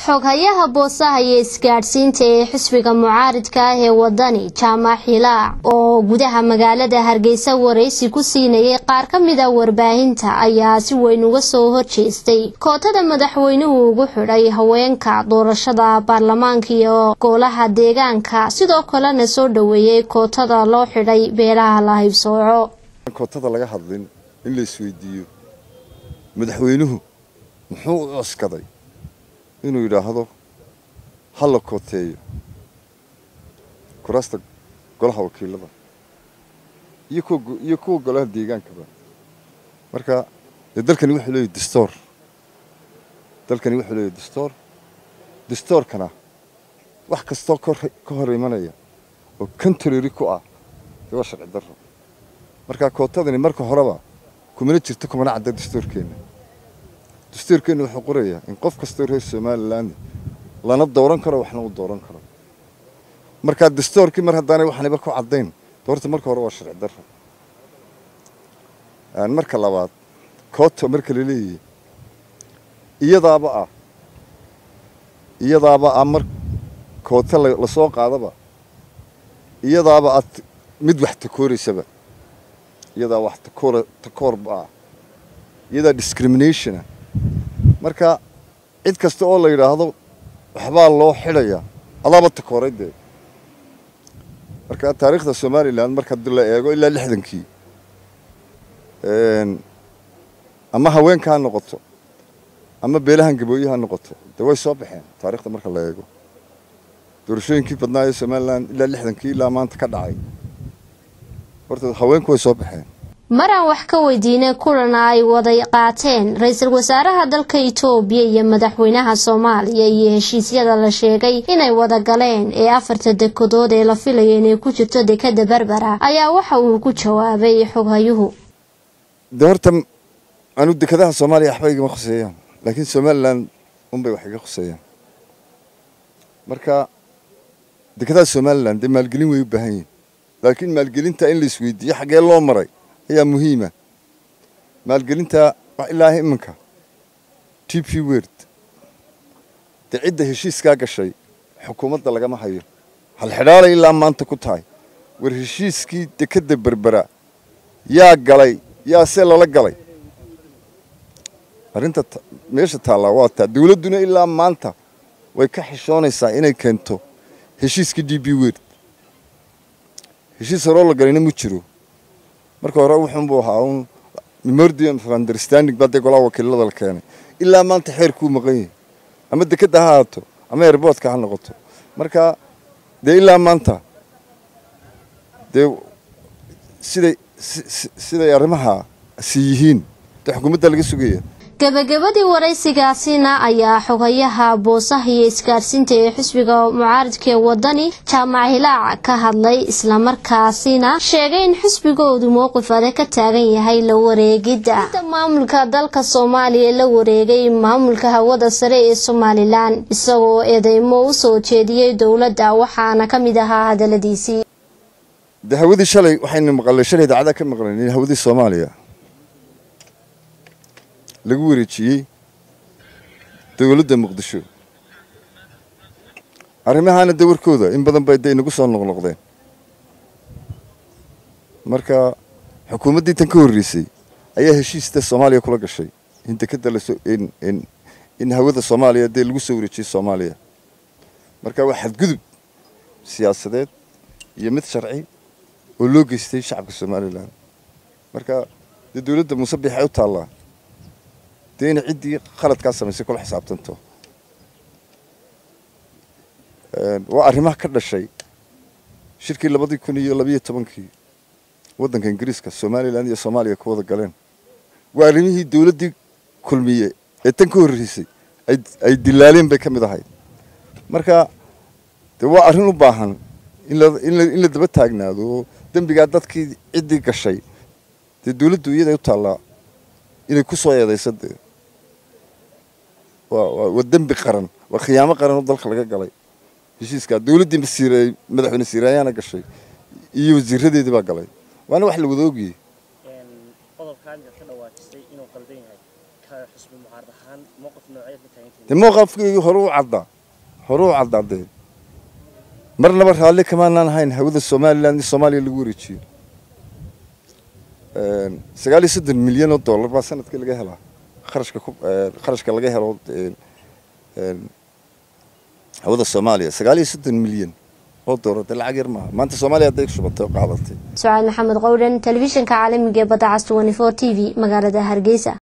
xoghayaha boosaha iyo isgaadhsiinta ee xisbiga mucaaridka ah ee wadani jaamac xilaac oo gudaha magaalada hargeysa waraysi ku siinayay qaar ka mid a warbaahinta ayaa si weyn uga soo horjeestay kootada madaxweynuhu ugu xidhay haweenka doorashada baarlamaanka iyo golaha deegaanka sidoo kalena soo dhoweeyey kootada loo xidhay beelaha la haybsooco kootada laga hadlin in la isweydiiyo madaxweynuhu muxuu u cuskaday inuu yidhaahdo ha la kooteeyo kuraasta golaha wakiilada iyo kuwa iyo kuwa golaha deegaankaba marka dee dalkani wuxuu leeyahy dastoor dalkani wuxuu leeyahy dastoor dastoorkana wax kastoo ka hor imanaya oo contrary ku ah dee waa sharci darro marka kootadani marka horeba kumana jirto kumana cadda dastoorkeenna dastuurkeenna wuxuu qorayaa in qof kastoo reer somaliland lana dooran karo waxna uu dooran karo markaa dastuurkii mar haddaanay waxniba ku caddayn doorta marka hore waa sharci darro marka labaad kooto marka la leeyahay iyadaaba ah iyadaaba ah mar kooto lasoo qaadaba iyadaaba ah mid wax takooraysaba iyadaa wax takoor takoorba ah iyadaa discriminationa marka cid kasta oo la yidhaahdo waxbaa loo xidhayaa adaaba takooray dee marka taariikhda somalilan marka hadii la eego ilaa lixdankii ama haweenka ha noqoto ama beelahan gabooye ha noqoto dee way soo baxeen taarikhda marka la eego doorashooyinkii badnaa ee somalilan ilaa lixdankii ilaa maanta ka dhacay horta haweenku way soo baxeen maraan wax ka weydiinay kulana ay wada qaateen ra-iisul wasaaraha dalka itoobiya iyo madaxweynaha soomaaliya iyo heshiisyada la sheegay inay wada galeen ee afarta dekedood ee la filaya inay ku jirto dekada berbera ayaa waxa uu ku jawaabay xoghayuhu de horta anu dekadaha soomaaliya waxba igama khuseeyaan laakiin somalilan unbay wax iga khuseeyaan marka dekadaha somalilan dee maalgelin way u baahan yihin laakiin maalgelinta in la isweydiiyo xaggee loo maray ayaa muhiima maalgelinta ilaaha iminka t p word dee cidda heshiiskaa gashay xukuumadda lagama hayo halxidhaalay ilaa maanta ku tahay war heshiiskii dekadda berbera yaa galay yaa see lala galay arrinta meesha taallaa waa taa dawladduna ilaa maanta way ka xishoonaysaa inay keento heshiiskii d b word heshiis horoo la galayna mu jiro marka hore wuxuunbuu ahaa un memordium of understanding baa dee golaha wakiilada la keenay ilaa maanta xeerkuu maqan yahay ama dekadda ha haato ama airboodka ha noqoto marka dee ilaa maanta dee siday siday arrimaha si yihiin dee xukuumadda laga sugaya gabagabadii waraysigaasina ayaa xogayaha boosaha iyo isgaadhsiinta ee xisbiga mucaaridka ee wadani jaamac hilaac ka hadlay islamarkaasina sheegay in xisbigoodu mowqif adag ka taagan yahay la wareegidda maamulka dalka soomaaliya la wareegay maamulka hawada sare ee somalilan isagoo eedeymo u soo jeediyey dowladda waxaana ka mid ahaa hadaladiisii de hawadii shalay waxaynu maqalnay shalay idaacada ka maqlayn hawadii soomaaliya lagu wareejiyey dowladda muqdisho arrimahaana de warkooda in badan bay de inagu soo noqnoqdeen marka xukuumaddii tan ka horreysay ayaa heshiista soomaaliya kula gashay in dekeda lasoo in in hawada soomaaliya dee lagu soo wareejiyey soomaaliya marka waa xadgudub siyaasadeed iyo mid sharci oo loo geystay shacabka somalilan marka dee dowladda muuse biixay u taallaa dee inay ciddii khaladkaa samaysay kula xisaabtanto waa arrimaha ka dhashay shirkii labadii kun iyo labiyo tobankii waddanka ingiriiska somalilan iyo soomaaliya ku wada galeen waa arrimihii dowladdii kulmiye ee tan ka horreysay ay dilaaleen bay ka mid ahayd marka dee waa arrin u baahan in la daba taagnaado oo dembigaa dadkii ciddii gashay dee dowladdu iyaday u taallaa inay ku soo eedayso dee waa dembi qaran waa khiyaamo qaran oo dalka laga galay heshiiskaa dowladdii masiir madaxweyne siiraayaana gashay iyo wasiiradeedii baa galay waana wax la wada ogiyey qodobkaan ka dhawaajisay inuu qaldan yahay xusbi mucaarad ahaan mowqif nooceed ka taagantihiin dee mowqafkeygii hore u caddaa hore u caddaa dee marnaba raalli kamaanaan ahayn hawada somalilan in soomaaliya lagu wareejiyo sagaal iyo soddon milyan oo dollar baa sanadkii laga helaa kharashka ku kharashka laga helo hawada soomaaliya sagaal iyo soddon milyan oo dollar dee lacag yar maaha maanta soomaaliya hadday shubatay oo qaadatay sucaad maxamed qowdhan telefishinka caalamiga ee badda cas 24 t v magaalada hargeysa